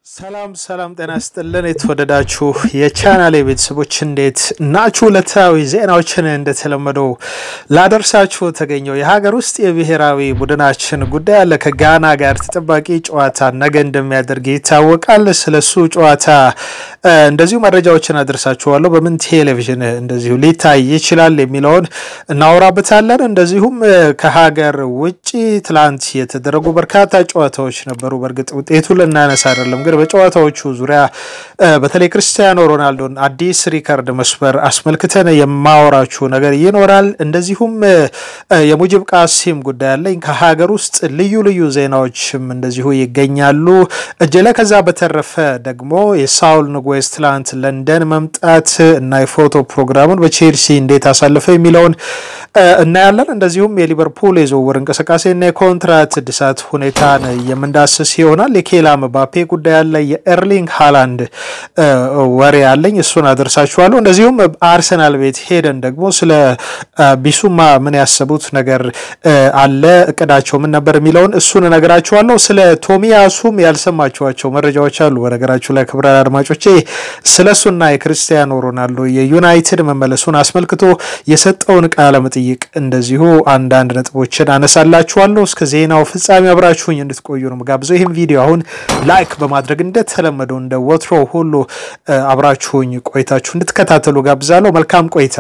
ሰላም ሰላም፣ ጤና ስጥልን የተወደዳችሁ የቻናሌ ቤተሰቦች እንዴት ናችሁ? ዕለታዊ ዜናዎችን እንደተለመደው ላደርሳችሁ ተገኘው። የሀገር ውስጥ የብሔራዊ ቡድናችን ጉዳይ አለ። ከጋና ጋር ተጠባቂ ጨዋታ ነገ እንደሚያደርግ ይታወቃል። ስለሱ ጨዋታ እንደዚሁ መረጃዎችን አደርሳችኋለሁ። በምን ቴሌቪዥን እንደዚሁ ሊታይ ይችላል የሚለውን እናወራበታለን። እንደዚሁም ከሀገር ውጭ ትላንት የተደረጉ በርካታ ጨዋታዎች ነበሩ። በእርግጥ ውጤቱ ልናነሳ አይደለም ግን በጨዋታዎቹ ዙሪያ በተለይ ክርስቲያኖ ሮናልዶን አዲስ ሪከርድ መስበር አስመልክተን የማወራችሁ ነገር ይኖራል። እንደዚሁም የሙጅብ ቃሲም ጉዳይ አለኝ። ከሀገር ውስጥ ልዩ ልዩ ዜናዎችም እንደዚሁ ይገኛሉ እጅ ላይ። ከዛ በተረፈ ደግሞ የሳውል ንጉዌዝ ትላንት ለንደን መምጣት እና የፎቶ ፕሮግራሙን በቼልሲ እንዴት አሳልፈ የሚለውን እናያለን። እንደዚሁም የሊቨርፑል የዝውውር እንቅስቃሴና የኮንትራት እድሳት ሁኔታን የምንዳስስ ይሆናል። የኬላ ምባፔ ጉዳይ አለ። የኤርሊንግ ሃላንድ ወሬ አለኝ፣ እሱን አደርሳችኋለሁ። እንደዚሁም አርሰናል ቤት ሄደን ደግሞ ስለ ቢሱማ ምን ያሰቡት ነገር አለ፣ እቅዳቸው ምን ነበር የሚለውን እሱን እነግራችኋለሁ። ስለ ቶሚያሱም ያልሰማችኋቸው መረጃዎች አሉ። በነገራችሁ ላይ ክቡራን አድማጮቼ ስለ እሱና የክርስቲያኖ ሮናልዶ የዩናይትድ መመለሱን አስመልክቶ የሰጠውን ቃለ መጠይቅ እንደዚሁ አንዳንድ ነጥቦችን አነሳላችኋለሁ። እስከ ዜናው ፍጻሜ አብራችሁኝ እንድትቆዩ ነው ጋብዘው። ይህም ቪዲዮ አሁን ላይክ በማድረግ እንደተለመደው እንደ ወትሮ ሁሉ አብራችሁኝ ቆይታችሁ እንድትከታተሉ ጋብዛለሁ። መልካም ቆይታ።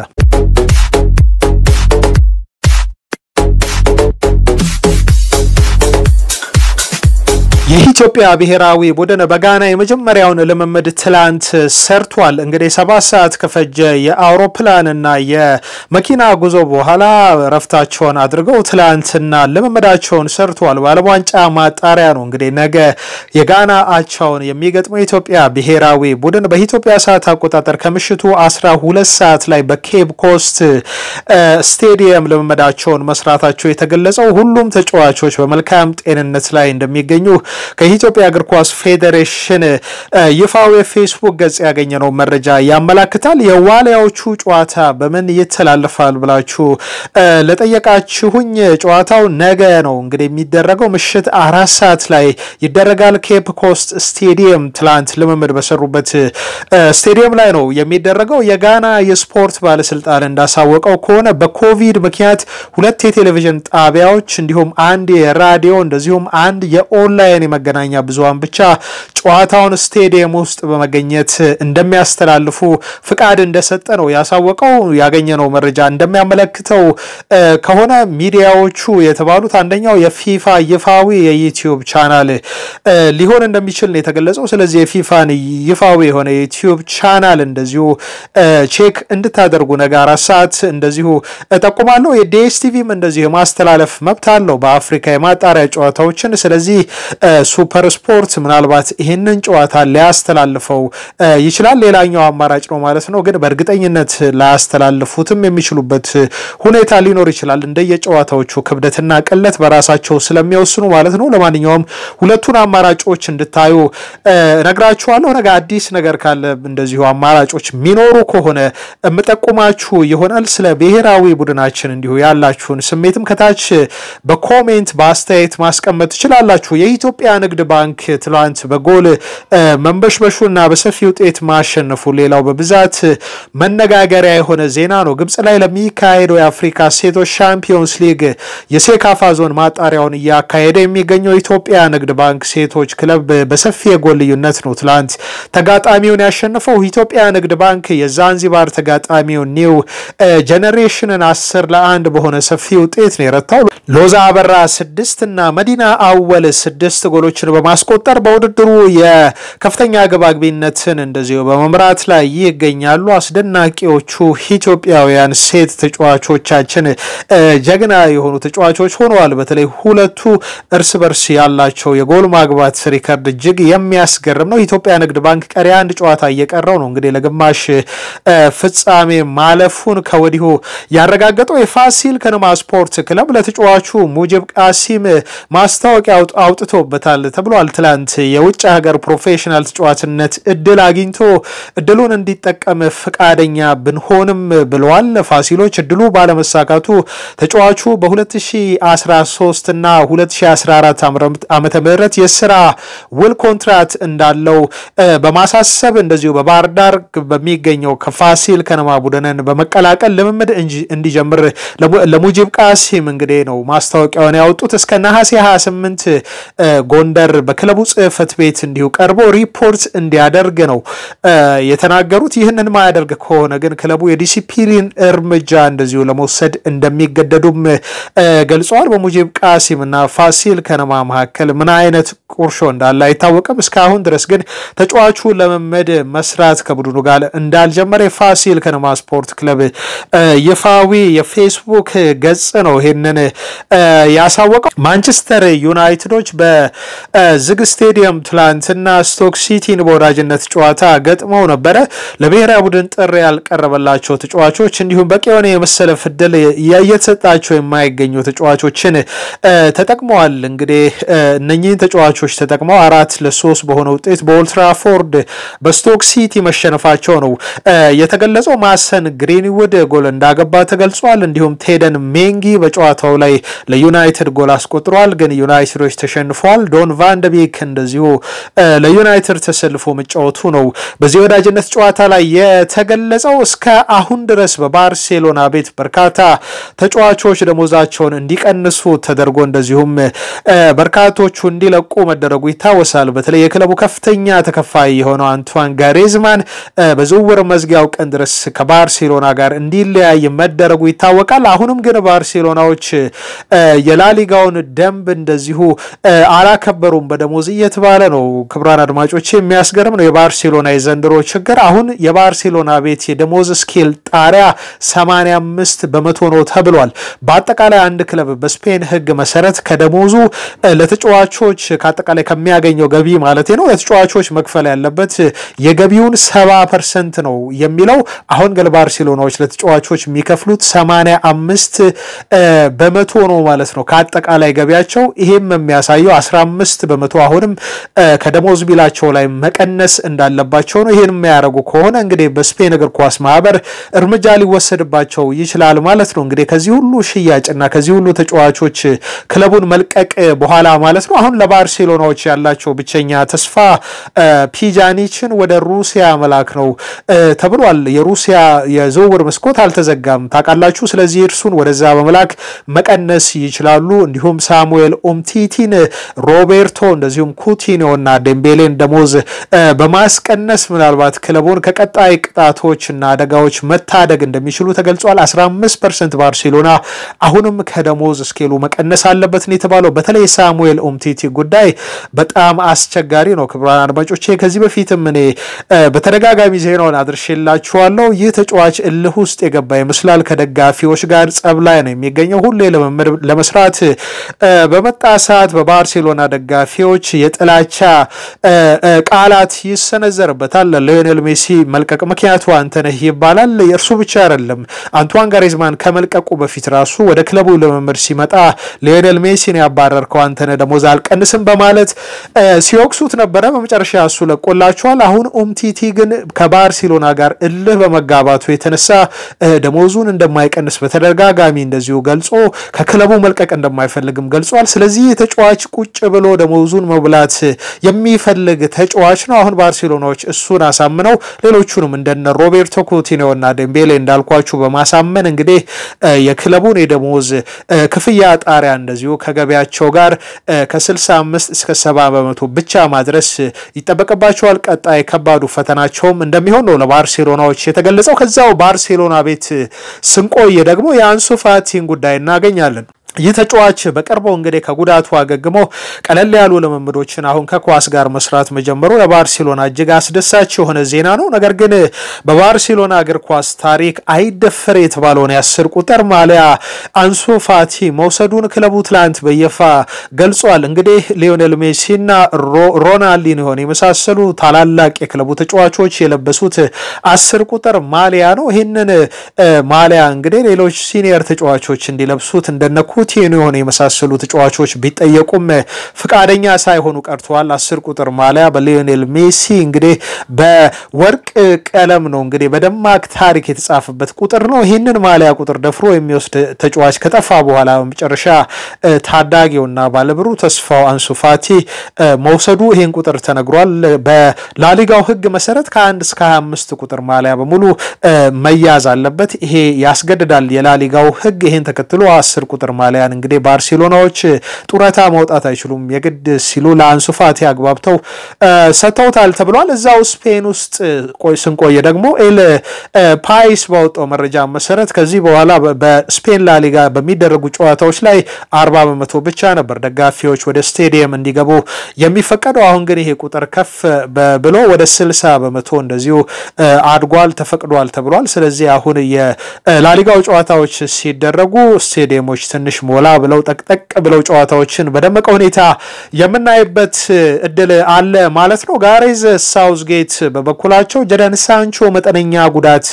የኢትዮጵያ ብሔራዊ ቡድን በጋና የመጀመሪያውን ልምምድ ትላንት ሰርቷል። እንግዲህ ሰባት ሰዓት ከፈጀ የአውሮፕላንና የመኪና ጉዞ በኋላ ረፍታቸውን አድርገው ትላንትና ልምምዳቸውን ሰርቷል። በዓለም ዋንጫ ማጣሪያ ነው እንግዲህ ነገ የጋና አቻውን የሚገጥመው የኢትዮጵያ ብሔራዊ ቡድን በኢትዮጵያ ሰዓት አቆጣጠር ከምሽቱ 12 ሰዓት ላይ በኬፕ ኮስት ስቴዲየም ልምምዳቸውን መስራታቸው የተገለጸው ሁሉም ተጫዋቾች በመልካም ጤንነት ላይ እንደሚገኙ ከኢትዮጵያ እግር ኳስ ፌዴሬሽን ይፋዊ የፌስቡክ ገጽ ያገኘነው መረጃ ያመላክታል። የዋሊያዎቹ ጨዋታ በምን ይተላለፋል ብላችሁ ለጠየቃችሁኝ ጨዋታው ነገ ነው እንግዲህ የሚደረገው ምሽት አራት ሰዓት ላይ ይደረጋል። ኬፕ ኮስት ስቴዲየም ትላንት ልምምድ በሰሩበት ስቴዲየም ላይ ነው የሚደረገው። የጋና የስፖርት ባለስልጣን እንዳሳወቀው ከሆነ በኮቪድ ምክንያት ሁለት የቴሌቪዥን ጣቢያዎች እንዲሁም አንድ የራዲዮ እንደዚሁም አንድ የኦንላይን የመገናኛ ብዙሃን ብቻ ጨዋታውን ስቴዲየም ውስጥ በመገኘት እንደሚያስተላልፉ ፍቃድ እንደሰጠ ነው ያሳወቀው። ያገኘነው መረጃ እንደሚያመለክተው ከሆነ ሚዲያዎቹ የተባሉት አንደኛው የፊፋ ይፋዊ የዩቲዩብ ቻናል ሊሆን እንደሚችል ነው የተገለጸው። ስለዚህ የፊፋን ይፋዊ የሆነ የዩቲዩብ ቻናል እንደዚሁ ቼክ እንድታደርጉ ነገ አራት ሰዓት እንደዚሁ ጠቁማለሁ። የዲኤስቲቪም እንደዚሁ የማስተላለፍ መብት አለው በአፍሪካ የማጣሪያ ጨዋታዎችን። ስለዚህ ሱፐር ስፖርት ምናልባት ይህንን ጨዋታ ሊያስተላልፈው ይችላል። ሌላኛው አማራጭ ነው ማለት ነው። ግን በእርግጠኝነት ላያስተላልፉትም የሚችሉበት ሁኔታ ሊኖር ይችላል እንደየጨዋታዎቹ ክብደትና ቅለት በራሳቸው ስለሚወስኑ ማለት ነው። ለማንኛውም ሁለቱን አማራጮች እንድታዩ ነግራችኋለሁ። ነገ አዲስ ነገር ካለ እንደዚሁ አማራጮች የሚኖሩ ከሆነ የምጠቁማችሁ ይሆናል። ስለ ብሔራዊ ቡድናችን እንዲሁ ያላችሁን ስሜትም ከታች በኮሜንት በአስተያየት ማስቀመጥ ትችላላችሁ። የኢትዮጵያ ንግድ ባንክ ትላንት በጎል መንበሽበሹና በሰፊ ውጤት ማሸነፉ ሌላው በብዛት መነጋገሪያ የሆነ ዜና ነው። ግብጽ ላይ ለሚካሄደው የአፍሪካ ሴቶች ሻምፒዮንስ ሊግ የሴካፋ ዞን ማጣሪያውን እያካሄደ የሚገኘው የኢትዮጵያ ንግድ ባንክ ሴቶች ክለብ በሰፊ የጎል ልዩነት ነው ትላንት ተጋጣሚውን ያሸነፈው። ኢትዮጵያ ንግድ ባንክ የዛንዚባር ተጋጣሚውን ኒው ጄኔሬሽንን አስር ለአንድ በሆነ ሰፊ ውጤት ነው የረታው። ሎዛ አበራ ስድስት እና መዲና አወል ስድስት ጎሎችን በማስቆጠር በውድድሩ የከፍተኛ ግብ አግቢነትን እንደዚሁ በመምራት ላይ ይገኛሉ። አስደናቂዎቹ ኢትዮጵያውያን ሴት ተጫዋቾቻችን ጀግና የሆኑ ተጫዋቾች ሆነዋል። በተለይ ሁለቱ እርስ በርስ ያላቸው የጎል ማግባት ሪከርድ እጅግ የሚያስገርም ነው። ኢትዮጵያ ንግድ ባንክ ቀሪ አንድ ጨዋታ እየቀረው ነው እንግዲህ ለግማሽ ፍጻሜ ማለፉን ከወዲሁ ያረጋገጠው የፋሲል ከነማ ስፖርት ክለብ ለተጫዋቹ ሙጅብ ቃሲም ማስታወቂያ አውጥቶበታል። ይጠበቅበታል ተብሏል። ትላንት የውጭ ሀገር ፕሮፌሽናል ተጫዋችነት እድል አግኝቶ እድሉን እንዲጠቀም ፈቃደኛ ብንሆንም ብለዋል ፋሲሎች። እድሉ ባለመሳካቱ ተጫዋቹ በ2013 እና 2014 ዓመተ ምህረት የስራ ውል ኮንትራት እንዳለው በማሳሰብ እንደዚሁ በባህር ዳር በሚገኘው ከፋሲል ከነማ ቡድንን በመቀላቀል ልምምድ እንዲጀምር ለሙጂብ ቃሲም እንግዲህ ነው ማስታወቂያውን ያወጡት። እስከ ነሐሴ 28 ጎንደር በክለቡ ጽህፈት ቤት እንዲሁ ቀርቦ ሪፖርት እንዲያደርግ ነው የተናገሩት። ይህንን ማያደርግ ከሆነ ግን ክለቡ የዲሲፕሊን እርምጃ እንደዚሁ ለመውሰድ እንደሚገደዱም ገልጸዋል። በሙጂብ ቃሲም እና ፋሲል ከነማ መካከል ምን አይነት ቁርሾ እንዳለ አይታወቅም። እስካሁን ድረስ ግን ተጫዋቹ ለመመድ መስራት ከቡድኑ ጋር እንዳልጀመረ የፋሲል ከነማ ስፖርት ክለብ ይፋዊ የፌስቡክ ገጽ ነው ይህንን ያሳወቀው። ማንቸስተር ዩናይትዶች በዝግ ስቴዲየም ትላንትና ስቶክ ሲቲን በወዳጅነት ጨዋታ ገጥመው ነበረ። ለብሔራዊ ቡድን ጥሪ ያልቀረበላቸው ተጫዋቾች እንዲሁም በቂ የሆነ የመሰለፍ ዕድል እየተሰጣቸው የማይገኙ ተጫዋቾችን ተጠቅመዋል። እንግዲህ እነኚህን ተጫዋቾች ተጠቅመው አራት ለሶስት በሆነ ውጤት በኦልትራፎርድ በስቶክ ሲቲ መሸነፋቸው ነው የተገለጸው። ማሰን ግሪንውድ ጎል እንዳገባ ተገልጿል። እንዲሁም ቴደን ሜንጊ በጨዋታው ላይ ለዩናይትድ ጎል አስቆጥሯል። ግን ዩናይትዶች ተሸንፈዋል። ዶን ቫንደቤክ እንደዚሁ ለዩናይትድ ተሰልፎ መጫወቱ ነው በዚህ ወዳጅነት ጨዋታ ላይ የተገለጸው። እስከ አሁን ድረስ በባርሴሎና ቤት በርካታ ተጫዋቾች ደሞዛቸውን እንዲቀንሱ ተደርጎ እንደዚሁም በርካቶቹ እንዲለቁ መደረጉ ይታወሳል። በተለይ የክለቡ ከፍተኛ ተከፋይ የሆነው አንቷን ጋሬዝማን በዝውውር መዝጊያው ቀን ድረስ ከባርሴሎና ጋር እንዲለያይ መደረጉ ይታወቃል። አሁንም ግን ባርሴሎናዎች የላሊጋውን ደንብ እንደዚሁ አላከበሩም በደሞዝ እየተባለ ነው። ክቡራን አድማጮች የሚያስገርም ነው የባርሴሎና የዘንድሮ ችግር። አሁን የባርሴሎና ቤት የደሞዝ ስኬል ጣሪያ 85 በመቶ ነው ተብሏል። በአጠቃላይ አንድ ክለብ በስፔን ሕግ መሰረት ከደሞዙ ለተጫዋቾች ከአጠቃላይ ከሚያገኘው ገቢ ማለት ነው ለተጫዋቾች መክፈል ያለበት የገቢውን ሰባ ፐርሰንት ነው የሚለው አሁን ግን ባርሴሎናዎች ለተጫዋቾች የሚከፍሉት 85 በመቶ ነው ማለት ነው ከአጠቃላይ ገቢያቸው። ይሄም የሚያሳየው 15 በመቶ አሁንም ከደሞዝ ቢላቸው ላይ መቀነስ እንዳለባቸው ነው። ይህን የሚያደርጉ ከሆነ እንግዲህ በስፔን እግር ኳስ ማህበር እርምጃ ሊወሰድባቸው ይችላል ማለት ነው። እንግዲህ ከዚህ ሁሉ ሽያጭና ከዚህ ሁሉ ተጫዋቾች ክለቡን መልቀቅ በኋላ ማለት ነው አሁን ለባርሴሎናዎች ያላቸው ብቸኛ ተስፋ ፒጃኒችን ወደ ሩሲያ መላክ ነው ተብሏል። የሩሲያ የዝውውር መስኮት አልተዘጋም ታውቃላችሁ። ስለዚህ እርሱን ወደዛ በመላክ መቀነስ ይችላሉ። እንዲሁም ሳሙኤል ኡምቲቲን፣ ሮቤርቶ እንደዚሁም ኩቲኒዮና ዴምቤሌን ደሞዝ በማስቀነስ ምናልባት ክለቡን ከቀጣይ ቅጣቶች እና አደጋዎች መታደግ እንደሚችሉ ተገልጿል። 15 ፐርሰንት ባርሴሎና አሁንም ከደሞዝ እስኬሉ መቀነስ አለበት ነው የተባለው። በተለይ ሳሙኤል ኡምቲቲ ጉዳይ በጣም አስቸጋሪ ነው። ክቡራን አድማጮቼ ከዚህ በፊትም እኔ በተደጋጋሚ ዜናውን አድርሼላችኋለሁ። ይህ ተጫዋች እልህ ውስጥ የገባ ይመስላል። ከደጋፊዎች ጋር ጸብ ላይ ነው የሚገኘው። ሁሌ ልምምድ ለመስራት በመጣ ሰዓት በባርሴሎና ደጋፊዎች የጥላቻ ቃላት ይሰነዘርበታል። ለሊዮኔል ሜሲ መልቀቅ ምክንያቱ አንተነህ ይባላል። የእርሱ ብቻ አይደለም። አንቷን ጋሬዝማን ከመልቀቁ በፊት ራሱ ወደ ክለቡ ልምምድ ሲመጣ ሊዮኔል ሜሲን ያባረርከው አንተነህ ደሞዝ አልቀንስም በማለት ሲወቅሱት ነበረ። በመጨረሻ እሱ ለቆላቸዋል። አሁን ኡምቲቲ ግን ከባርሴሎና ጋር እልህ በመጋባቱ የተነሳ ደሞዙን እንደማይቀንስ በተደጋጋሚ እንደዚሁ ገልጾ ከክለቡ መልቀቅ እንደማይፈልግም ገልጿል። ስለዚህ ተጫዋች ቁጭ ብሎ ደሞዙን መብላት የሚፈልግ ተጫዋች ነው። አሁን ባርሴሎናዎች እሱን አሳምነው ሌሎቹንም እንደነ ሮቤርቶ ኩቲኒዮና ዴምቤሌ እንዳልኳችሁ በማሳመን እንግዲህ የክለቡን የደሞዝ ክፍያ ጣሪያ እንደዚሁ ከገበያቸው ጋር ከ65 እስከ 70 በመቶ ብቻ ማድረስ ይጠበቅባቸዋል። ቀጣይ ከባዱ ፈተናቸውም እንደሚሆን ነው ለባርሴሎናዎች የተገለጸው። ከዛው ባርሴሎና ቤት ስንቆይ ደግሞ የአንሱ ፋቲን ጉዳይ እናገኛለን። ይህ ተጫዋች በቅርቡ እንግዲህ ከጉዳቱ አገግሞ ቀለል ያሉ ልምምዶችን አሁን ከኳስ ጋር መስራት መጀመሩ ለባርሴሎና እጅግ አስደሳች የሆነ ዜና ነው። ነገር ግን በባርሴሎና እግር ኳስ ታሪክ አይደፈር የተባለውን የአስር ቁጥር ማሊያ አንሱ ፋቲ መውሰዱን ክለቡ ትላንት በይፋ ገልጿል። እንግዲህ ሊዮኔል ሜሲና ሮናልዲኒሆን የመሳሰሉ ታላላቅ የክለቡ ተጫዋቾች የለበሱት አስር ቁጥር ማሊያ ነው። ይህንን ማሊያ እንግዲህ ሌሎች ሲኒየር ተጫዋቾች እንዲለብሱት እንደነ ኩቲኒዮን የመሳሰሉ ተጫዋቾች ቢጠየቁም ፍቃደኛ ሳይሆኑ ቀርተዋል። አስር ቁጥር ማሊያ በሊዮኔል ሜሲ እንግዲህ በወርቅ ቀለም ነው እንግዲህ በደማቅ ታሪክ የተጻፈበት ቁጥር ነው። ይህንን ማሊያ ቁጥር ደፍሮ የሚወስድ ተጫዋች ከጠፋ በኋላ በመጨረሻ ታዳጊውና ባለብሩ ተስፋው አንሱ ፋቲ መውሰዱ ይህን ቁጥር ተነግሯል። በላሊጋው ሕግ መሰረት ከአንድ እስከ 25 ቁጥር ማሊያ በሙሉ መያዝ አለበት። ይሄ ያስገድዳል የላሊጋው ሕግ። ይህን ተከትሎ አስር ቁጥር ማሊያን እንግዲህ ባርሴሎናዎች ጡረታ መውጣት አይችሉም የግድ ሲሉ ለአንሱ ፋቲ አግባብተው ሰጥተውታል ተብሏል። እዛው ስፔን ውስጥ ስንቆየ ደግሞ ኤል ፓይስ ባወጣው መረጃ መሰረት ከዚህ በኋላ በስፔን ላሊጋ በሚደረጉ ጨዋታዎች ላይ አርባ በመቶ ብቻ ነበር ደጋፊዎች ወደ ስቴዲየም እንዲገቡ የሚፈቀደው። አሁን ግን ይሄ ቁጥር ከፍ ብሎ ወደ ስልሳ በመቶ እንደዚሁ አድጓል ተፈቅዷል ተብሏል። ስለዚህ አሁን የላሊጋው ጨዋታዎች ሲደረጉ ስቴዲየሞች ትንሽ ሞላ ብለው ጠቅጠቅ ብለው ጨዋታዎችን በደመቀ ሁኔታ የምናይበት እድል አለ ማለት ነው። ጋሬዝ ሳውዝጌት በበኩላቸው ጀደን ሳንቾ መጠነኛ ጉዳት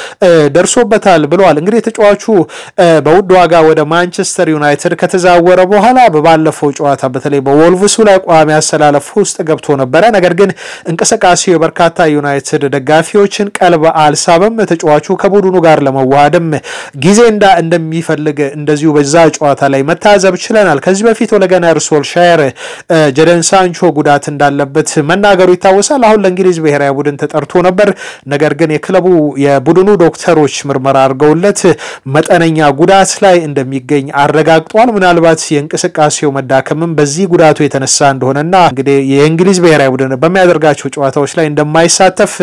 ደርሶበታል ብለዋል። እንግዲህ ተጫዋቹ በውድ ዋጋ ወደ ማንቸስተር ዩናይትድ ከተዛወረ በኋላ በባለፈው ጨዋታ በተለይ በወልቭሱ ላይ ቋሚ አሰላለፍ ውስጥ ገብቶ ነበረ። ነገር ግን እንቅስቃሴው የበርካታ ዩናይትድ ደጋፊዎችን ቀልብ አልሳበም። ተጫዋቹ ከቡድኑ ጋር ለመዋሃድም ጊዜ እንዳ እንደሚፈልግ እንደዚሁ በዛ ጨዋታ ላይ መታዘብ ችለናል። ከዚህ በፊት ኦለ ጉናር ሶልሻየር ጀደን ሳንቾ ጉዳት እንዳለበት መናገሩ ይታወሳል። አሁን ለእንግሊዝ ብሔራዊ ቡድን ተጠርቶ ነበር። ነገር ግን የክለቡ የቡድኑ ዶክተሮች ምርመራ አድርገውለት መጠነኛ ጉዳት ላይ እንደሚገኝ አረጋግጧል። ምናልባት የእንቅስቃሴው መዳከምም በዚህ ጉዳቱ የተነሳ እንደሆነና እንግዲህ የእንግሊዝ ብሔራዊ ቡድን በሚያደርጋቸው ጨዋታዎች ላይ እንደማይሳተፍ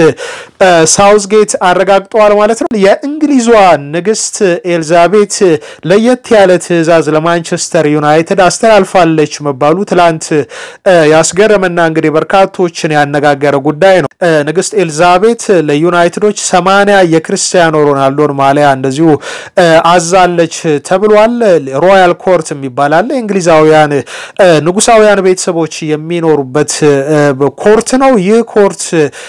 ሳውዝጌት አረጋግጠዋል ማለት ነው። የእንግሊዟ ንግስት ኤልዛቤት ለየት ያለ ትዕዛዝ ለማንቸስተር ዩናይትድ አስተላልፋለች መባሉ ትላንት ያስገረመና እንግዲህ በርካቶችን ያነጋገረ ጉዳይ ነው። ንግስት ኤልዛቤት ለዩናይትዶች ሰማንያ የክርስቲያኖ ሮናልዶን ማሊያ እንደዚሁ አዛለች ተብሏል። ሮያል ኮርት የሚባል አለ። የእንግሊዛውያን ንጉሳውያን ቤተሰቦች የሚኖሩበት ኮርት ነው። ይህ ኮርት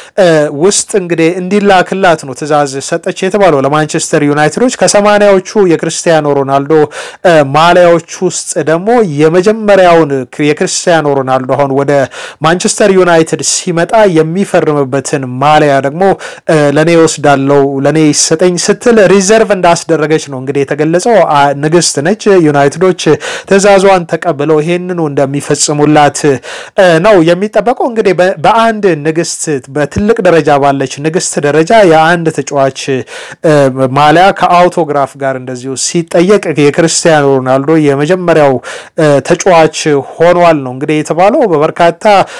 ውስጥ እንግዲህ እንዲላክላት ነው ትዕዛዝ ሰጠች የተባለው ለማንቸስተር ዩናይትዶች። ከሰማንያዎቹ የክርስቲያኖ ሮናልዶ ማሊያዎች ውስጥ ደግሞ የመጀመሪያውን የክርስቲያኖ ሮናልዶ አሁን ወደ ማንቸስተር ዩናይትድ ሲመጣ የሚፈርምበትን ማሊያ ደግሞ ለእኔ ወስዳለው ለእኔ ይሰጠኝ ስትል ሪዘርቭ እንዳስደረገች ነው እንግዲህ የተገለጸው። ንግስት ነች። ዩናይትዶች ትዕዛዟን ተቀብለው ይሄንኑ እንደሚፈጽሙላት ነው የሚጠበቀው። እንግዲህ በአንድ ንግስት በትልቅ ደረጃ ባለች ንግስት ደረጃ የአንድ ተጫዋች ማሊያ ከአውቶግራፍ ጋር እንደዚሁ ሲጠየቅ የክርስቲያኖ ሮናልዶ የመጀመሪያው ተጫዋች ሆኗል ነው እንግዲህ የተባለው። በበርካታ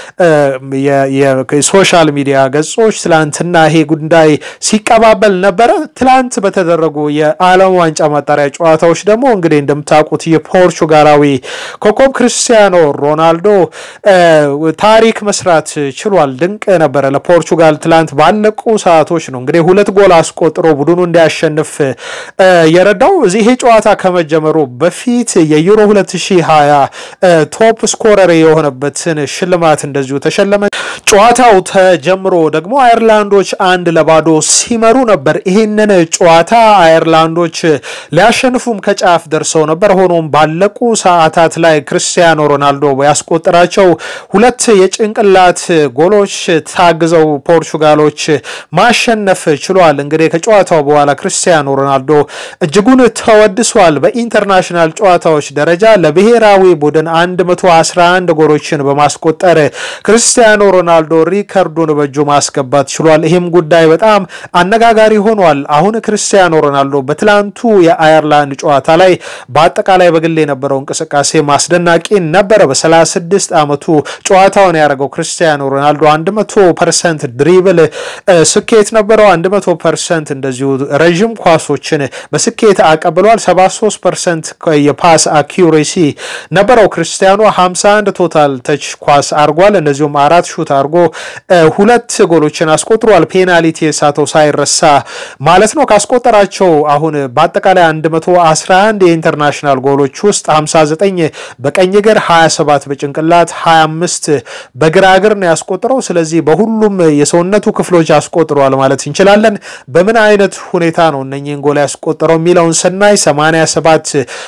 የሶሻል ሚዲያ ገጾች ትላንትና ይሄ ጉዳይ ሲቀባበል ነበረ። ትላንት በተደረጉ የዓለም ዋንጫ ማጣሪያ ጨዋታዎች ደግሞ እንግዲህ እንደምታውቁት የፖርቹጋላዊ ኮከብ ክርስቲያኖ ሮናልዶ ታሪክ መስራት ችሏል። ድንቅ ነበረ ለፖርቹጋል ትላንት ባለቁ ሰዓቶች ነው እንግዲህ ሁለት ጎል አስቆጥሮ ቡድኑ እንዲያሸንፍ የረዳው። ይሄ ጨዋታ ከመጀመሩ በፊት የዩሮ 2020 ቶፕ ስኮረር የሆነበትን ሽልማት እንደዚሁ ተሸለመ። ጨዋታው ተጀምሮ ደግሞ አየርላንዶች አንድ ለባዶ ሲመሩ ነበር። ይህንን ጨዋታ አየርላንዶች ሊያሸንፉም ከጫፍ ደርሰው ነበር። ሆኖም ባለቁ ሰዓታት ላይ ክርስቲያኖ ሮናልዶ ያስቆጠራቸው ሁለት የጭንቅላት ጎሎች ታግዘው ፖርቹጋሎች ማሸነፍ ችሏል። እንግዲህ ከጨዋታው በኋላ ክርስቲያኖ ሮናልዶ እጅጉን ተወድሷል። በኢንተርናሽናል ጨዋታዎች ደረጃ ለብሔራዊ ቡድን 111 ጎሎችን በማስቆጠር ክርስቲያኖ ሮናልዶ ሪከርዱን በእጁ ማስገባት ችሏል። ይህም ጉዳይ በጣም አነጋጋሪ ሆኗል። አሁን ክርስቲያኖ ሮናልዶ በትላንቱ የአየርላንድ ጨዋታ ላይ በአጠቃላይ በግል የነበረው እንቅስቃሴ ማስደናቂ ነበረ። በ36 ዓመቱ ጨዋታውን ያደረገው ክርስቲያኖ ሮናልዶ 100 ፐርሰንት ድሪብል ስኬት ነበረው። 100 ፐርሰንት እንደዚሁ ረዥም ኳሶችን በስኬት አቀብሏል። 73 ፐርሰንት የፓስ አኪሬሲ ነበረው ክርስቲያኖ 51 ቶታል ተች ኳስ አርጓል። እንደዚሁም አራት ሹት አርጎ ሁለት ጎሎችን አስቆጥሯል። ፔናልቲ የሳተው ሳይረሳ ማለት ነው። ካስቆጠራቸው አሁን በአጠቃላይ 111 የኢንተርናሽናል ጎሎች ውስጥ 59 በቀኝ እግር፣ 27 በጭንቅላት፣ 25 በግራ እግር ነው ያስቆጥረው። ስለዚህ በሁሉም የሰውነቱ ክፍሎች አስቆጥሯል ማለት እንችላለን። በምን አይነት ሁኔታ ነው እነኚህን ጎል ያስቆጠረው የሚለውን ስናይ 87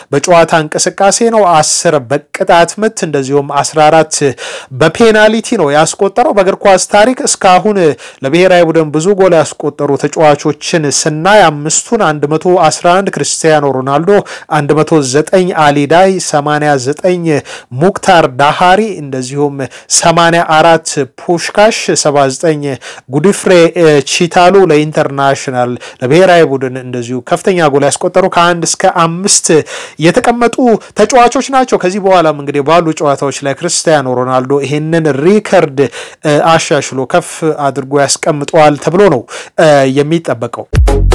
በጨዋታ እንቅስቃሴ ነው። አስር በቅጣት ምት እንደዚሁም 14 በፔናልቲ ነው ያስቆጠረው። በእግር ኳስ ታሪክ እስካሁን ለብሔራዊ ቡድን ብዙ ጎል ያስቆጠሩ ተጫዋቾችን ስናይ አምስቱን 111 ክርስቲያኖ ሮናልዶ፣ 109 አሊዳይ፣ 89 ሙክታር ዳሃሪ እንደዚሁም 84 ፑሽካሽ፣ 79 ጉዲፍሬ ቺታሉ ለኢንተርናሽናል ለብሔራዊ ቡድን እንደዚሁ ከፍተኛ ጎል ያስቆጠሩ ከአንድ እስከ አምስት የተቀመጡ ተጫዋቾች ናቸው። ከዚህ በኋላም እንግዲህ ባሉ ጨዋታዎች ላይ ክርስቲያኖ ሮናልዶ ይህንን ሪከርድ አሻሽሎ ከፍ አድርጎ ያስቀምጠዋል ተብሎ ነው የሚጠበቀው።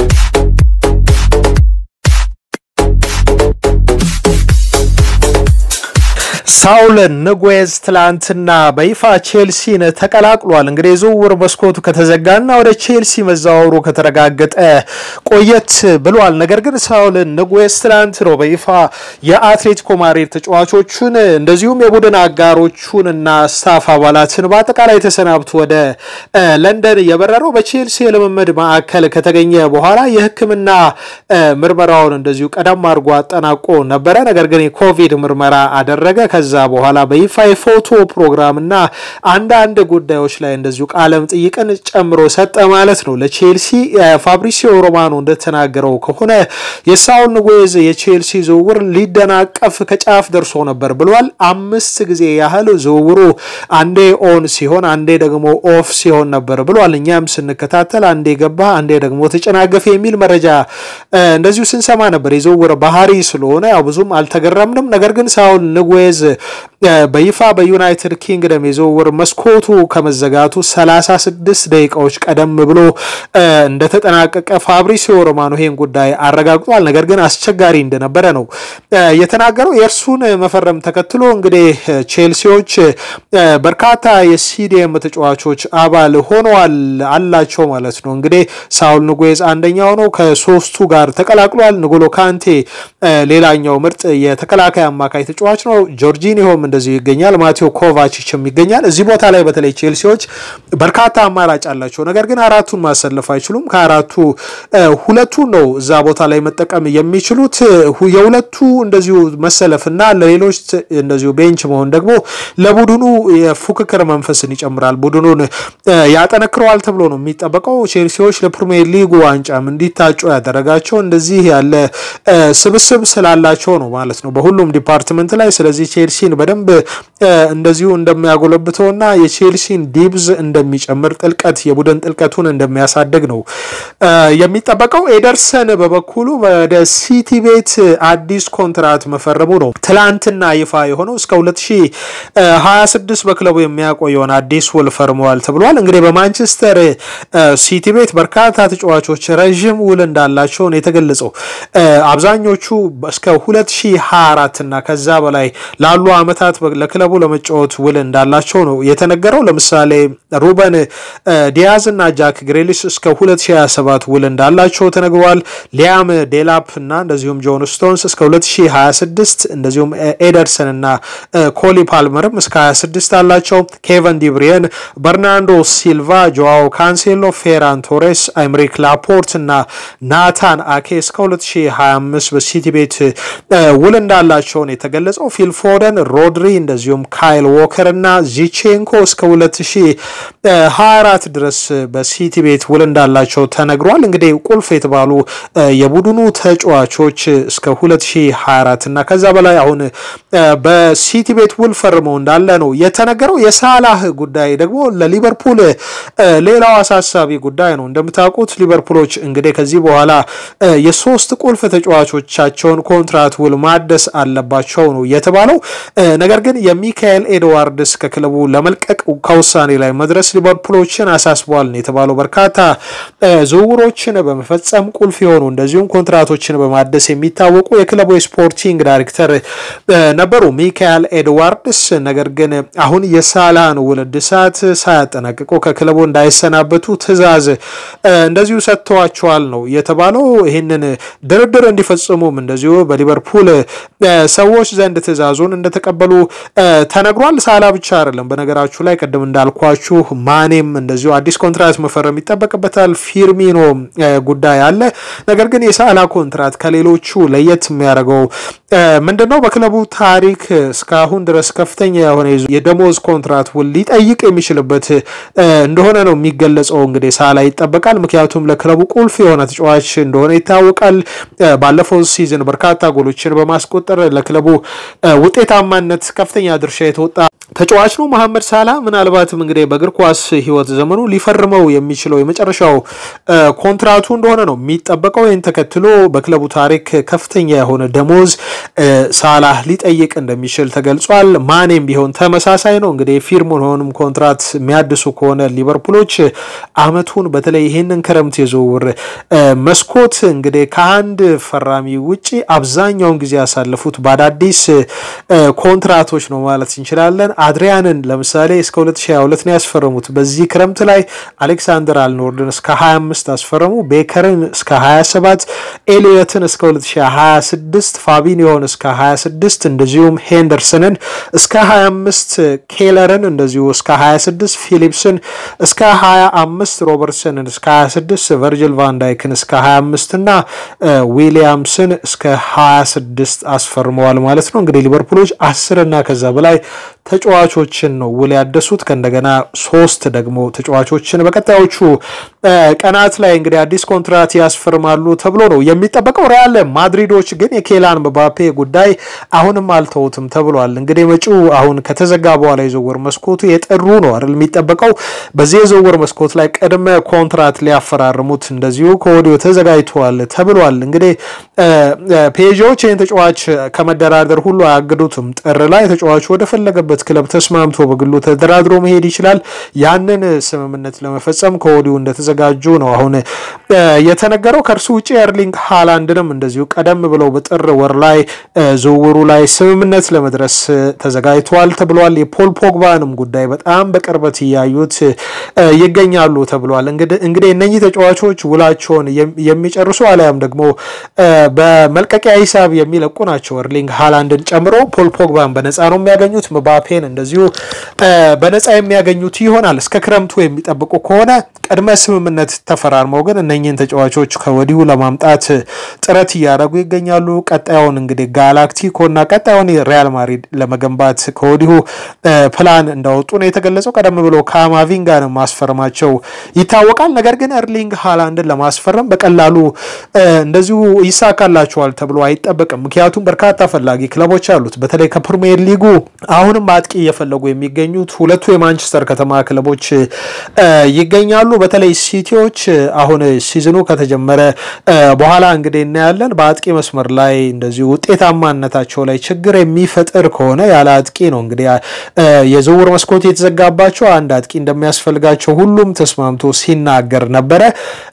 ሳውል ንጉዌዝ ትላንትና በይፋ ቼልሲን ተቀላቅሏል። እንግዲህ የዝውውር መስኮቱ ከተዘጋና ወደ ቼልሲ መዘዋወሩ ከተረጋገጠ ቆየት ብሏል። ነገር ግን ሳውል ንጉዌዝ ትላንት ነው በይፋ የአትሌቲኮ ማድሪድ ተጫዋቾቹን እንደዚሁም የቡድን አጋሮቹን እና ስታፍ አባላትን በአጠቃላይ ተሰናብቶ ወደ ለንደን የበረረው በቼልሲ የልምምድ ማዕከል ከተገኘ በኋላ የሕክምና ምርመራውን እንደዚሁ ቀደም አድርጎ አጠናቆ ነበረ። ነገር ግን የኮቪድ ምርመራ አደረገ። ከዛ በኋላ በይፋ የፎቶ ፕሮግራም እና አንዳንድ ጉዳዮች ላይ እንደዚሁ ቃለም ጥይቅን ጨምሮ ሰጠ ማለት ነው ለቼልሲ። ፋብሪሲዮ ሮማኖ እንደተናገረው ከሆነ የሳውል ንጉዌዝ የቼልሲ ዝውውር ሊደናቀፍ ከጫፍ ደርሶ ነበር ብሏል። አምስት ጊዜ ያህል ዝውውሩ አንዴ ኦን ሲሆን አንዴ ደግሞ ኦፍ ሲሆን ነበር ብሏል። እኛም ስንከታተል አንዴ ገባ አንዴ ደግሞ ተጨናገፈ የሚል መረጃ እንደዚሁ ስንሰማ ነበር። የዝውውር ባህሪ ስለሆነ ያው ብዙም አልተገረምንም። ነገር ግን ሳውል ንጉዌዝ በይፋ በዩናይትድ ኪንግደም የዝውውር መስኮቱ ከመዘጋቱ 36 ደቂቃዎች ቀደም ብሎ እንደተጠናቀቀ ፋብሪሲዮ ሮማኖ ይሄን ጉዳይ አረጋግጧል። ነገር ግን አስቸጋሪ እንደነበረ ነው የተናገረው። የእርሱን መፈረም ተከትሎ እንግዲህ ቼልሲዎች በርካታ የሲዲኤም ተጫዋቾች አባል ሆነዋል አላቸው ማለት ነው። እንግዲህ ሳውል ንጉዌዝ አንደኛው ነው። ከሶስቱ ጋር ተቀላቅሏል። ንጎሎ ካንቴ ሌላኛው ምርጥ የተከላካይ አማካይ ተጫዋች ነው። ጆርጂኒሆም እንደዚሁ ይገኛል። ማቴዎ ኮቫችችም ይገኛል። እዚህ ቦታ ላይ በተለይ ቼልሲዎች በርካታ አማራጭ አላቸው። ነገር ግን አራቱን ማሰለፍ አይችሉም። ከአራቱ ሁለቱን ነው እዛ ቦታ ላይ መጠቀም የሚችሉት። የሁለቱ እንደዚሁ መሰለፍና ለሌሎች እንደዚሁ ቤንች መሆን ደግሞ ለቡድኑ የፉክክር መንፈስን ይጨምራል፣ ቡድኑን ያጠነክረዋል ተብሎ ነው የሚጠበቀው። ቼልሲዎች ለፕሪሚየር ሊጉ ዋንጫም እንዲታጩ ያደረጋቸው እንደዚህ ያለ ስብስብ ስላላቸው ነው ማለት ነው በሁሉም ዲፓርትመንት ላይ ስለዚህ ቼልሲን በደንብ እንደዚሁ እንደሚያጎለብተውና የቼልሲን ዲብዝ እንደሚጨምር ጥልቀት የቡድን ጥልቀቱን እንደሚያሳድግ ነው የሚጠበቀው። ኤደርሰን በበኩሉ ወደ ሲቲ ቤት አዲስ ኮንትራት መፈረሙ ነው ትላንትና ይፋ የሆነው። እስከ 2026 በክለቡ የሚያቆየውን አዲስ ውል ፈርመዋል ተብሏል። እንግዲህ በማንቸስተር ሲቲ ቤት በርካታ ተጫዋቾች ረዥም ውል እንዳላቸው ነው የተገለጸው። አብዛኞቹ እስከ 2024 እና ከዛ በላይ ላሉ ዓመታት ለክለቡ ለመጫወት ውል እንዳላቸው ነው የተነገረው። ለምሳሌ ሩበን ዲያዝ እና ጃክ ግሬሊስ እስከ 2027 ውል እንዳላቸው ተነግሯል። ሊያም ዴላፕ እና እንደዚሁም ጆን ስቶንስ እስከ 2026 እንደዚሁም ኤደርሰን እና ኮሊ ፓልመርም እስከ 26 አላቸው። ኬቨን ዲብሪየን፣ በርናንዶ ሲልቫ፣ ጆዋው ካንሴሎ፣ ፌራን ቶሬስ፣ አይምሪክ ላፖርት እና ናታን አኬ እስከ 2025 በሲቲ ቤት ውል እንዳላቸው ነው የተገለጸው። ፊል ፎደን፣ ሮድሪ እንደዚሁም ካይል ዎከር እና ዚቼንኮ እስከ 2024 ድረስ በሲቲ ቤት ውል እንዳላቸው ተነግሯል። እንግዲህ ቁልፍ የተባሉ የቡድኑ ተጫዋቾች እስከ 2024 እና ከዛ በላይ አሁን በሲቲ ቤት ውል ፈርመው እንዳለ ነው የተነገረው። የሳላህ ጉዳይ ደግሞ ለሊቨርፑል ሌላው አሳሳቢ ጉዳይ ነው። እንደምታውቁት ሊቨርፑሎች እንግዲህ ከዚህ በኋላ የሶስት ቁልፍ ተጫዋቾቻቸውን ኮንትራት ውል ማደስ አለባቸው ነው የተባለው። ነገር ግን የሚካኤል ኤድዋርድስ ከክለቡ ለመልቀቅ ከውሳኔ ላይ መድረስ ሊቨርፑሎችን አሳስበዋል ነው የተባለው። በርካታ ዝውውሮችን በመፈጸም ቁልፍ የሆኑ እንደዚሁም ኮንትራቶችን በማደስ የሚታወቁ የክለቡ የስፖርቲንግ ዳይሬክተር ነበሩ ሚካኤል ኤድዋርድስ። ነገር ግን አሁን የሳላህን ውል እድሳት ሳያጠናቅቁ ከክለቡ እንዳይሰናበቱ ትዕዛዝ እንደዚሁ ሰጥተዋቸዋል ነው የተባለው። ይህንን ድርድር እንዲፈጽሙም እንደዚሁ በሊቨርፑል ሰዎች ዘንድ ትዕዛዙን እንደተቀበሉ ተነግሯል። ሳላ ብቻ አይደለም በነገራችሁ ላይ ቅድም እንዳልኳችሁ ማኔም እንደዚሁ አዲስ ኮንትራት መፈረም ይጠበቅበታል። ፊርሚኖ ጉዳይ አለ። ነገር ግን የሳላ ኮንትራት ከሌሎቹ ለየት የሚያደርገው ምንድነው? በክለቡ ታሪክ እስካሁን ድረስ ከፍተኛ የሆነ የደሞዝ ኮንትራት ውል ሊጠይቅ የሚችልበት እንደሆነ ነው የሚገለጸው። እንግዲህ ሳላ ይጠበቃል። ምክንያቱም ለክለቡ ቁልፍ የሆነ ተጫዋች እንደሆነ ይታወቃል። ባለፈው ሲዝን በርካታ ጎሎችን በማስቆጠር ለክለቡ ውጤታማነት ከፍተኛ ድርሻ የተወጣ ተጫዋች ነው መሐመድ ሳላ። ምናልባትም እንግዲህ በእግር ኳስ ሕይወት ዘመኑ ሊፈርመው የሚችለው የመጨረሻው ኮንትራቱ እንደሆነ ነው የሚጠበቀው። ይህን ተከትሎ በክለቡ ታሪክ ከፍተኛ የሆነ ደሞዝ ሳላ ሊጠይቅ እንደሚችል ተገልጿል። ማኔም ቢሆን ተመሳሳይ ነው። እንግዲህ ፊርሚኖንም ኮንትራት የሚያድሱ ከሆነ ሊቨርፑሎች አመቱን በተለይ ይህንን ክረምት የዝውውር መስኮት እንግዲህ ከአንድ ፈራሚ ውጪ አብዛኛውን ጊዜ ያሳለፉት በአዳዲስ ኮንትራቶች ነው ማለት እንችላለን። አድሪያንን ለምሳሌ እስከ 2022 ነው ያስፈረሙት። በዚህ ክረምት ላይ አሌክሳንደር አልኖርድን እስከ 25 አስፈረሙ። ቤከርን እስከ 27፣ ኤሊዮትን እስከ 2026፣ ፋቢኒዮን እስከ 26፣ እንደዚሁም ሄንደርሰንን እስከ 25፣ ኬለርን እንደዚሁ እስከ 26፣ ፊሊፕስን እስከ 25፣ ሮበርትሰንን እስከ 26፣ ቨርጅል ቫንዳይክን እስከ 25 እና ዊሊያምስን እስከ 26 አስፈርመዋል ማለት ነው። እንግዲህ ሊቨርፑሎች አስር እና ከዛ በላይ ተጫዋቾችን ነው ውል ያደሱት። ከእንደገና ሶስት ደግሞ ተጫዋቾችን በቀጣዮቹ ቀናት ላይ እንግዲህ አዲስ ኮንትራት ያስፈርማሉ ተብሎ ነው የሚጠበቀው። ሪያል ማድሪዶች ግን የኬላን ምባፔ ጉዳይ አሁንም አልተውትም ተብሏል። እንግዲህ መጪው አሁን ከተዘጋ በኋላ የዝውውር መስኮቱ የጥሩ ነው አይደል የሚጠበቀው። በዚህ የዝውውር መስኮት ላይ ቅድመ ኮንትራት ሊያፈራርሙት እንደዚሁ ከወዲሁ ተዘጋጅተዋል ተብሏል። እንግዲህ ፔዦች ይህን ተጫዋች ከመደራደር ሁሉ አያግዱትም። ጥር ላይ ተጫዋቹ ወደ ፈለገበት ክለብ ተስማምቶ በግሉ ተደራድሮ መሄድ ይችላል። ያንን ስምምነት ለመፈጸም ከወዲሁ እንደተዘጋጁ ነው አሁን የተነገረው። ከእርሱ ውጭ ኤርሊንግ ሃላንድንም እንደዚሁ ቀደም ብለው በጥር ወር ላይ ዝውውሩ ላይ ስምምነት ለመድረስ ተዘጋጅተዋል ተብሏል። የፖል ፖግባንም ጉዳይ በጣም በቅርበት እያዩት ይገኛሉ ተብሏል። እንግዲህ እነኚህ ተጫዋቾች ውላቸውን የሚጨርሱ አሊያም ደግሞ በመልቀቂያ ሂሳብ የሚለቁ ናቸው። ኤርሊንግ ሃላንድን ጨምሮ ፖል ፖግባን በነፃ ነው የሚያገኙት። ምባፔን እንደዚሁ በነፃ የሚያገኙት ይሆናል። እስከ ክረምቱ የሚጠብቁ ከሆነ ቅድመ ስምምነት ተፈራርመው ግን እነኝህን ተጫዋቾች ከወዲሁ ለማምጣት ጥረት እያደረጉ ይገኛሉ። ቀጣዩን እንግዲህ ጋላክቲኮ እና ቀጣዩን ሪያል ማድሪድ ለመገንባት ከወዲሁ ፕላን እንዳወጡ ነው የተገለጸው። ቀደም ብሎ ካማቪንጋን ማስፈረማቸው ይታወቃል። ነገር ግን ኤርሊንግ ሃላንድን ለማስፈረም በቀላሉ እንደዚሁ ይሳካላቸዋል ተብሎ አይጠበቅም። ምክንያቱም በርካታ ፈላጊ ክለቦች አሉት። በተለይ ከፕሪሚየር ሊጉ አሁንም አጥቂ እየፈለጉ የሚገኙት ሁለቱ የማንቸስተር ከተማ ክለቦች ይገኛሉ። በተለይ ሲቲዎች አሁን ሲዝኑ ከተጀመረ በኋላ እንግዲህ እናያለን። በአጥቂ መስመር ላይ እንደዚሁ ውጤታማነታቸው ላይ ችግር የሚፈጥር ከሆነ ያለ አጥቂ ነው እንግዲህ የዝውውር መስኮት የተዘጋባቸው አንድ አጥቂ እንደሚያስፈልጋቸው ሁሉም ተስማምቶ ሲናገር ነበረ።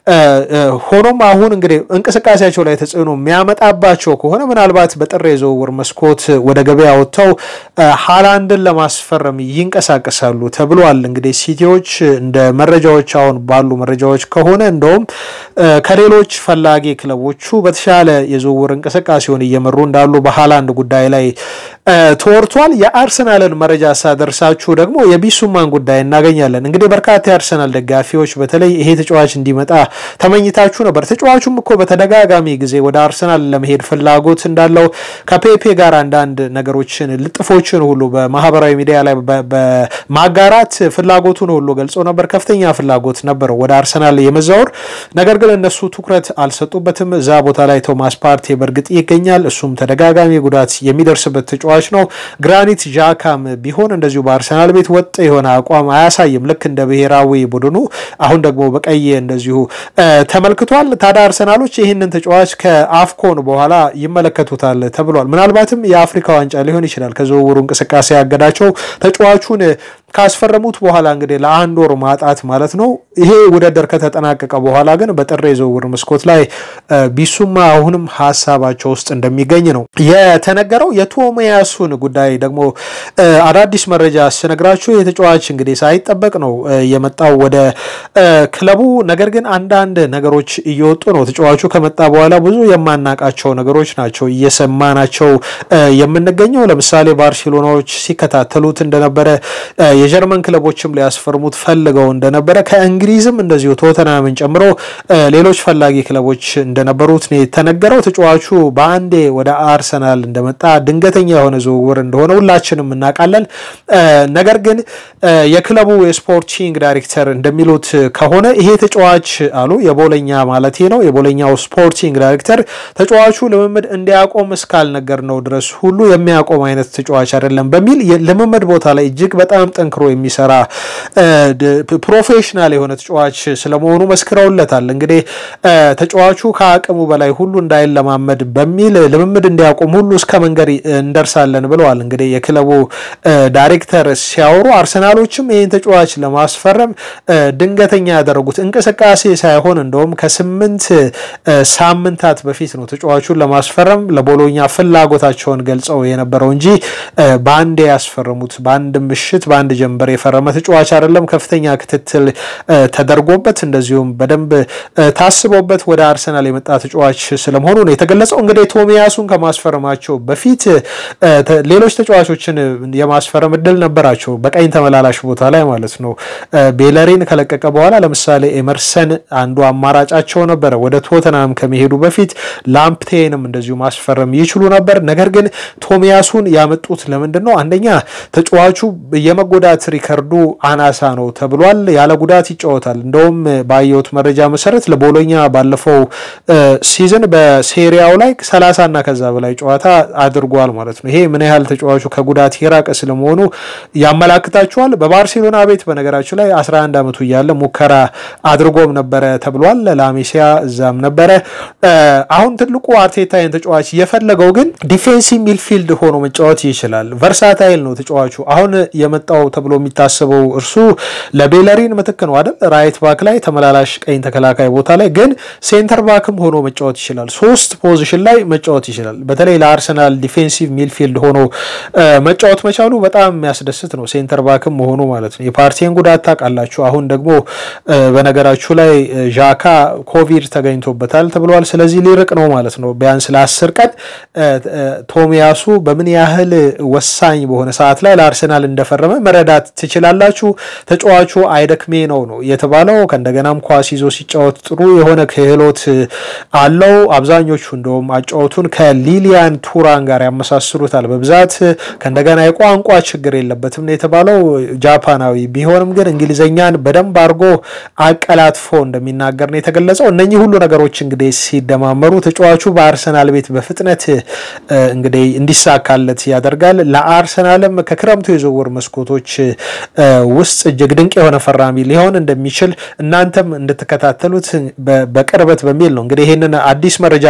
ሆኖም አሁን እንግዲህ እንቅስቃሴያቸው ላይ ተጽዕኖ የሚያመጣባቸው ከሆነ ምናልባት በጥር የዝውውር መስኮት ወደ ገበያ ወጥተው ሃላንድን ለማስፈረም ይንቀሳቀሳሉ ተብሏል። እንግዲህ ሲቲዎች እንደ መረጃዎች አሁን ባሉ መረጃዎች ከሆነ እንደውም ከሌሎች ፈላጊ ክለቦቹ በተሻለ የዝውውር እንቅስቃሴውን እየመሩ እንዳሉ በሃላንድ ጉዳይ ላይ ተወርቷል። የአርሰናልን መረጃ ሳደርሳችሁ ደግሞ የቢሱማን ጉዳይ እናገኛለን። እንግዲህ በርካታ የአርሰናል ደጋፊዎች በተለይ ይሄ ተጫዋች እንዲመጣ ተመኝታችሁ ነበር። ተጫዋቹም እኮ በተደጋጋሚ ጊዜ ወደ አርሰናል ለመሄድ ፍላጎት እንዳለው ከፔፔ ጋር አንዳንድ ነገሮችን ልጥፎችን ሁሉ በማህበራዊ ሚዲያ ላይ በማጋራት ፍላጎቱን ሁሉ ገልጾ ነበር። ከፍተኛ ፍላጎት ነበረው ወደ አርሰናል የመዛወር ነገር ግን እነሱ ትኩረት አልሰጡበትም። እዛ ቦታ ላይ ቶማስ ፓርቴ በእርግጥ ይገኛል። እሱም ተደጋጋሚ ጉዳት የሚደርስበት ተጫዋች ነው። ግራኒት ዣካም ቢሆን እንደዚሁ በአርሰናል ቤት ወጥ የሆነ አቋም አያሳይም፣ ልክ እንደ ብሔራዊ ቡድኑ አሁን ደግሞ በቀይ እንደዚሁ ተመልክቷል። ታዲያ አርሰናሎች ይህንን ተጫዋች ከአፍኮን በኋላ ይመለከቱታል ተብሏል። ምናልባትም የአፍሪካ ዋንጫ ሊሆን ይችላል ከዝውውሩ እንቅስቃሴ ያገዳቸው ተጫዋቹን ካስፈረሙት በኋላ እንግዲህ ለአንድ ወር ማጣት ማለት ነው። ይሄ ውድድር ከተጠናቀቀ በኋላ ግን በጥር የዝውውር መስኮት ላይ ቢሱማ አሁንም ሀሳባቸው ውስጥ እንደሚገኝ ነው የተነገረው። የቶሚያሱን ጉዳይ ደግሞ አዳዲስ መረጃ ስነግራችሁ የተጫዋች እንግዲህ ሳይጠበቅ ነው የመጣው ወደ ክለቡ። ነገር ግን አንዳንድ ነገሮች እየወጡ ነው። ተጫዋቹ ከመጣ በኋላ ብዙ የማናቃቸው ነገሮች ናቸው እየሰማናቸው የምንገኘው። ለምሳሌ ባርሴሎናዎች ሲከታተሉት እንደነበረ፣ የጀርመን ክለቦችም ሊያስፈርሙት ፈልገው እንደነበረ፣ ከእንግሊዝም እንደዚሁ ቶተናምን ጨምሮ ሌሎች ፈላጊ ክለቦች እንደነበሩት ነው የተነገረው። ተጫዋቹ በአንዴ ወደ አርሰናል እንደመጣ ድንገተኛ የሆነ ዝውውር እንደሆነ ሁላችንም እናውቃለን። ነገር ግን የክለቡ የስፖርቲንግ ዳይሬክተር እንደሚሉት ከሆነ ይሄ ተጫዋች አሉ የቦለኛ ማለት ነው የቦለኛው ስፖርቲንግ ዳይሬክተር ተጫዋቹ ልምምድ እንዲያቆም እስካልነገር ነው ድረስ ሁሉ የሚያቆም አይነት ተጫዋች አይደለም በሚል ልምምድ ቦታ ላይ እጅግ በጣም ጠንክሮ የሚሰራ ፕሮፌሽናል የሆነ ተጫዋች ስለመሆኑ መስክረውለታል። እንግዲህ ተጫዋቹ ከአቅሙ በላይ ሁሉ እንዳይለማመድ በሚል ልምምድ እንዲያቆም ሁሉ እስከ መንገድ እንደርሳለን ብለዋል። እንግዲህ የክለቡ ዳይሬክተር ሲያወሩ አርሰናሎችም ይህን ተጫዋች ለማስፈረም ድንገተኛ ያደረጉት እንቅስቃሴ ሳይሆን እንደውም ከስምንት ሳምንታት በፊት ነው ተጫዋቹን ለማስፈረም ለቦሎኛ ፍላጎታቸውን ገልጸው የነበረው እንጂ በአንድ ያስፈረሙት በአንድ ምሽት በአንድ ጀንበር የፈረመ ተጫዋች አይደለም። ከፍተኛ ክትትል ተደርጎበት እንደዚሁም በደንብ ታስቦበት ወደ አርሰናል የመጣ ተጫዋች ስለመሆኑ ነው የተገለጸው። እንግዲህ ቶሚያሱን ከማስፈረማቸው በፊት ሌሎች ተጫዋቾችን የማስፈረም እድል ነበራቸው፣ በቀኝ ተመላላሽ ቦታ ላይ ማለት ነው። ቤለሪን ከለቀቀ በኋላ ለምሳሌ ኤመርሰን አንዱ አማራጫቸው ነበረ። ወደ ቶተናም ከመሄዱ በፊት ላምፕቴንም እንደዚሁ ማስፈረም ይችሉ ነበር። ነገር ግን ቶሚያሱን ያመጡት ለምንድን ነው? አንደኛ ተጫዋቹ የመጎዳት ሪከርዱ አናሳ ነው ተብሏል። ያለ ጉዳት ይጫወታል። እንደውም ባየሁት መረጃ መሰረት ለቦሎኛ ባለፈው ሲዝን በሴሪያው ላይ ሰላሳ እና ከዛ በላይ ጨዋታ አድርጓል ማለት ነው። ይሄ ምን ያህል ተጫዋቹ ከጉዳት የራቀ ስለመሆኑ ያመላክታቸዋል። በባርሴሎና ቤት በነገራችሁ ላይ 11 ዓመቱ እያለ ሙከራ አድርጎም ነበረ ተብሏል። ላሜሲያ እዛም ነበረ። አሁን ትልቁ አርቴታ ይህን ተጫዋች የፈለገው ግን ዲፌንሲቭ ሚልፊልድ ሆኖ መጫወት ይችላል። ቨርሳታይል ነው ተጫዋቹ። አሁን የመጣው ተብሎ የሚታሰበው እርሱ ለቤለሪን ምትክ ነው አይደል? ራይት ባክ ላይ ተመላላሽ ቀኝ ተከላካይ ቦታ ላይ ግን ሴንተር ባክም ሆኖ መጫወት ይችላል። ሶስት ፖዚሽን ላይ መጫወት ይችላል። በተለይ ለአርሰናል ዲፌንሲቭ ሚልፊልድ ሆኖ መጫወት መቻሉ በጣም የሚያስደስት ነው። ሴንተር ባክም መሆኑ ማለት ነው። የፓርቲን ጉዳት ታውቃላችሁ። አሁን ደግሞ በነገራችሁ ላይ ዣካ ኮቪድ ተገኝቶበታል ተብሏል። ስለዚህ ሊርቅ ነው ማለት ነው ቢያንስ ለአስር ቀን ቶሚያሱ በምን ያህል ወሳኝ በሆነ ሰዓት ላይ ለአርሰናል እንደፈረመ መረዳት ትችላላችሁ። ተጫዋቹ አይደክሜ ነው ነው የተባለው። ከእንደገናም ኳስ ይዞ ሲጫወት ጥሩ የሆነ ክህሎት አለው። አብዛኞቹ እንደውም አጫወቱን ከሊሊያን ቱራን ጋር ያመሳስሉታል በብዛት ከእንደገና የቋንቋ ችግር የለበትም ነው የተባለው። ጃፓናዊ ቢሆንም ግን እንግሊዝኛን በደንብ አድርጎ አቀላጥፎ እንደሚናገር ነው የተገለጸው። እነኚህ ሁሉ ነገሮች እንግዲህ ሲደማመሩ ተጫዋቹ በአርሰናል ቤት በፍጥነት እንግዲህ እንዲሳካለት ያደርጋል። ለአርሰናልም ከክረምቱ የዝውውር መስኮቶች ውስጥ እጅግ ድንቅ የሆነ ፈራሚ ሊሆን እንደሚችል እናንተም እንድትከታተሉት በቅርበት በሚል ነው እንግዲህ ይህንን አዲስ መረጃ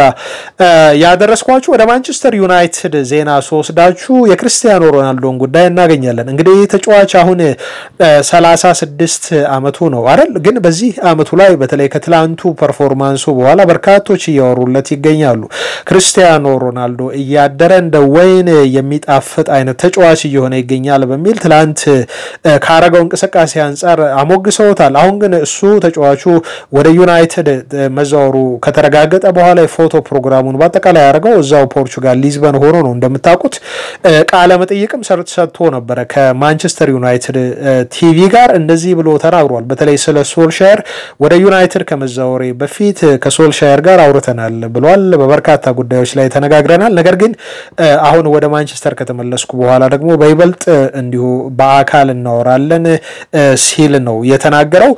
ያደረስኳችሁ። ወደ ማንቸስተር ዩናይትድ ዜና ስወስዳችሁ የክርስቲያኖ ሮናልዶን ጉዳይ እናገኛለን። እንግዲህ ተጫዋች አሁን ሰላሳ ስድስት አመቱ ነው አይደል? ግን በዚህ አመቱ ላይ በተለይ ከትላንቱ ፐርፎርማንሱ በኋላ በርካቶች እያወሩለት ይገኛሉ። ክርስቲያኖ ሮናልዶ እያደረ እንደ ወይን የሚጣፍጥ አይነት ተጫዋች እየሆነ ይገኛል በሚል ትላንት ካረገው እንቅስቃሴ አንጻር አሞግሰውታል። አሁን ግን እሱ ተጫዋቹ ወደ ዩናይትድ መዛወሩ ከተረጋገጠ በኋላ የፎቶ ፕሮግራሙን በአጠቃላይ ያደረገው እዛው ፖርቹጋል ሊዝበን ሆኖ ነው። እንደምታውቁት ቃለ መጠይቅም ሰጥቶ ነበረ ከማንቸስተር ዩናይትድ ቲቪ ጋር እንደዚህ ብሎ ተናግሯል። በተለይ ስለ ሶልሻየር ወደ ዩናይትድ ከመዛወሬ በፊት ከሶልሻየር ጋር አውርተናል ብሏል። በበርካታ ጉዳዮች ላይ ተነጋግረናል። ነገር ግን አሁን ወደ ማንቸስተር ከተመለስኩ በኋላ ደግሞ በይበልጥ እንዲሁ በአካል እናወራለን ሲል ነው የተናገረው።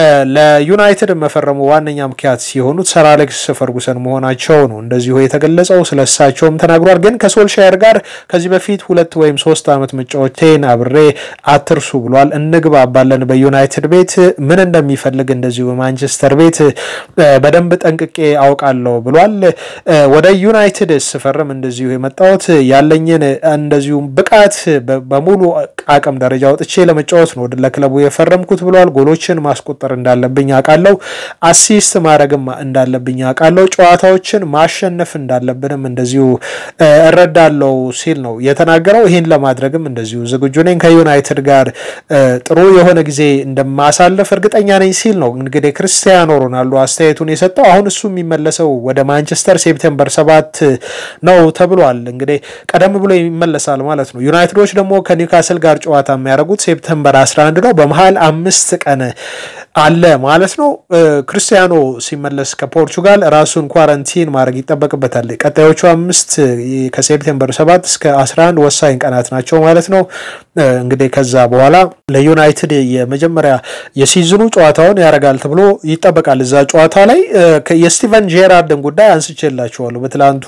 ለዩናይትድ መፈረሙ ዋነኛ ምክንያት ሲሆኑት ሰር አሌክስ ፈርጉሰን መሆናቸው ነው እንደዚሁ የተገለጸው። ስለ እሳቸውም ተናግሯል። ግን ከሶልሻየር ጋር ከዚህ በፊት ሁለት ወይም ሶስት ዓመት መጫወቴን አብሬ አትርሱ ብሏል። እንግባባለን በዩናይትድ ቤት ምን እንደሚፈልግ እንደዚሁ በማንቸስተር ቤት በደንብ ጠንቅቄ አውቃለሁ ብሏል። ወደ ዩናይትድ ስፈርም እንደዚሁ የመጣሁት ያለኝን እንደዚሁም ብቃት በሙሉ አቅም ደረጃ ወጥቼ ለመጫወት ነው ለክለቡ የፈረምኩት ብለዋል። ጎሎችን ማስቆጠር እንዳለብኝ አውቃለሁ፣ አሲስት ማድረግም እንዳለብኝ አውቃለሁ፣ ጨዋታዎችን ማሸነፍ እንዳለብንም እንደዚሁ እረዳለው ሲል ነው የተናገረው። ይህን ለማድረግም እንደዚሁ ዝግጁ ነኝ፣ ከዩናይትድ ጋር ጥሩ የሆነ ጊዜ እንደማሳለፍ እርግጠኛ ነኝ ሲል ነው እንግዲህ ክርስቲያኖ ሮናልዶ አስተያየቱን የሰጠው። አሁን እሱ የሚመለሰው ወደ ማንቸስተር ሴፕቴምበር ሰባት ነው ተብሏል። እንግዲህ ቀደም ብሎ ይመለሳል ማለት ነው። ዩናይትዶች ደግሞ ከኒውካስል ጋር ጨዋታ የሚያደርጉት ሴፕተምበር 11 ነው። በመሀል አምስት ቀን አለ ማለት ነው። ክርስቲያኖ ሲመለስ ከፖርቹጋል ራሱን ኳረንቲን ማድረግ ይጠበቅበታል። ቀጣዮቹ አምስት ከሴፕቴምበር 7 እስከ 11 ወሳኝ ቀናት ናቸው ማለት ነው። እንግዲህ ከዛ በኋላ ለዩናይትድ የመጀመሪያ የሲዝኑ ጨዋታውን ያደርጋል ተብሎ ይጠበቃል። እዛ ጨዋታ ላይ የስቲቨን ጄራርድን ጉዳይ አንስቼላችኋለሁ በትላንቱ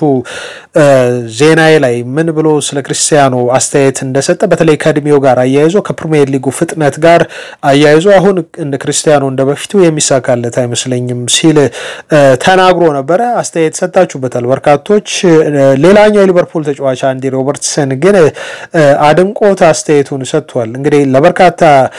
ዜናዬ ላይ ምን ብሎ ስለ ክርስቲያኖ አስተያየት እንደሰጠ በተለይ ከእድሜው ጋር አያይዞ ከፕሪሚየር ሊጉ ፍጥነት ጋር አያይዞ አሁን እንደ ክርስቲያኖ እንደ በፊቱ የሚሳካለት አይመስለኝም ሲል ተናግሮ ነበረ። አስተያየት ሰጣችሁበታል በርካቶች። ሌላኛው የሊቨርፑል ተጫዋች አንዲ ሮበርትሰን ግን አድንቆት አስተያየቱን ሰጥቷል። እንግዲህ ለበርካታ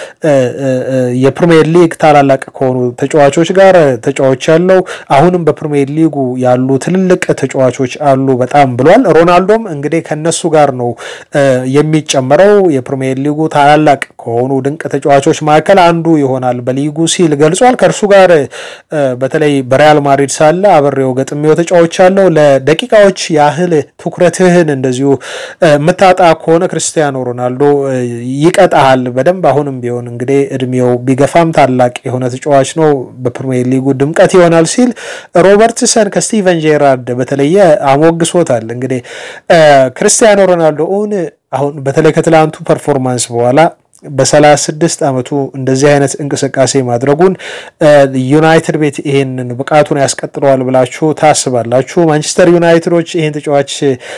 የፕሪሚየር ሊግ ታላላቅ ከሆኑ ተጫዋቾች ጋር ተጫዋች ያለው አሁንም በፕሪሚየር ሊጉ ያሉ ትልልቅ ተጫዋቾች አሉ በጣም ብሏል። ሮናልዶም እንግዲህ ከነሱ ጋር ነው የሚጨመረው የፕሪሚየር ሊጉ ታላላቅ ከሆኑ ድንቅ ተጫዋቾች መካከል አንዱ ይሆናል በሊጉ ሲል ገልጿል። ከእርሱ ጋር በተለይ በሪያል ማድሪድ ሳለ አብሬው ገጥሜው ተጫዋች ያለው ለደቂቃዎች ያህል ትኩረትህን እንደዚሁ የምታጣ ከሆነ ክርስቲያኖ ሮናልዶ ይቀጣሃል በደንብ አሁንም ቢሆን እንግዲህ እድሜው ቢገፋም ታላቅ የሆነ ተጫዋች ነው፣ በፕሪሚየር ሊጉ ድምቀት ይሆናል ሲል ሮበርትሰን ከስቲቨን ጄራርድ በተለየ አሞግሶታል። እንግዲህ ክርስቲያኖ ሮናልዶ እውን አሁን በተለይ ከትላንቱ ፐርፎርማንስ በኋላ በሰላሳ ስድስት ዓመቱ እንደዚህ አይነት እንቅስቃሴ ማድረጉን ዩናይትድ ቤት ይሄንን ብቃቱን ያስቀጥለዋል ብላችሁ ታስባላችሁ? ማንቸስተር ዩናይትዶች ይህን ተጫዋች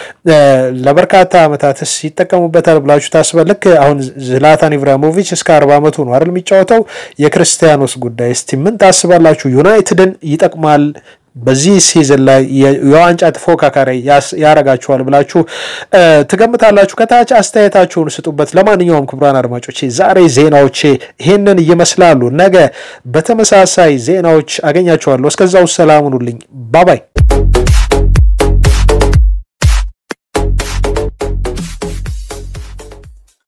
ለበርካታ ዓመታትስ ይጠቀሙበታል ብላችሁ ታስባል? ልክ አሁን ዝላታን ኢብራሂሞቪች እስከ አርባ ዓመቱ ነው አይደል የሚጫወተው? የክርስቲያኖስ ጉዳይ እስቲ ምን ታስባላችሁ? ዩናይትድን ይጠቅማል በዚህ ሲዝን ላይ የዋንጫ ተፎካካሪ ያረጋችኋል ብላችሁ ትገምታላችሁ? ከታች አስተያየታችሁን ስጡበት። ለማንኛውም ክቡራን አድማጮቼ ዛሬ ዜናዎቼ ይህንን ይመስላሉ። ነገ በተመሳሳይ ዜናዎች አገኛችኋለሁ። እስከዛው ሰላም ሁኑልኝ። ባባይ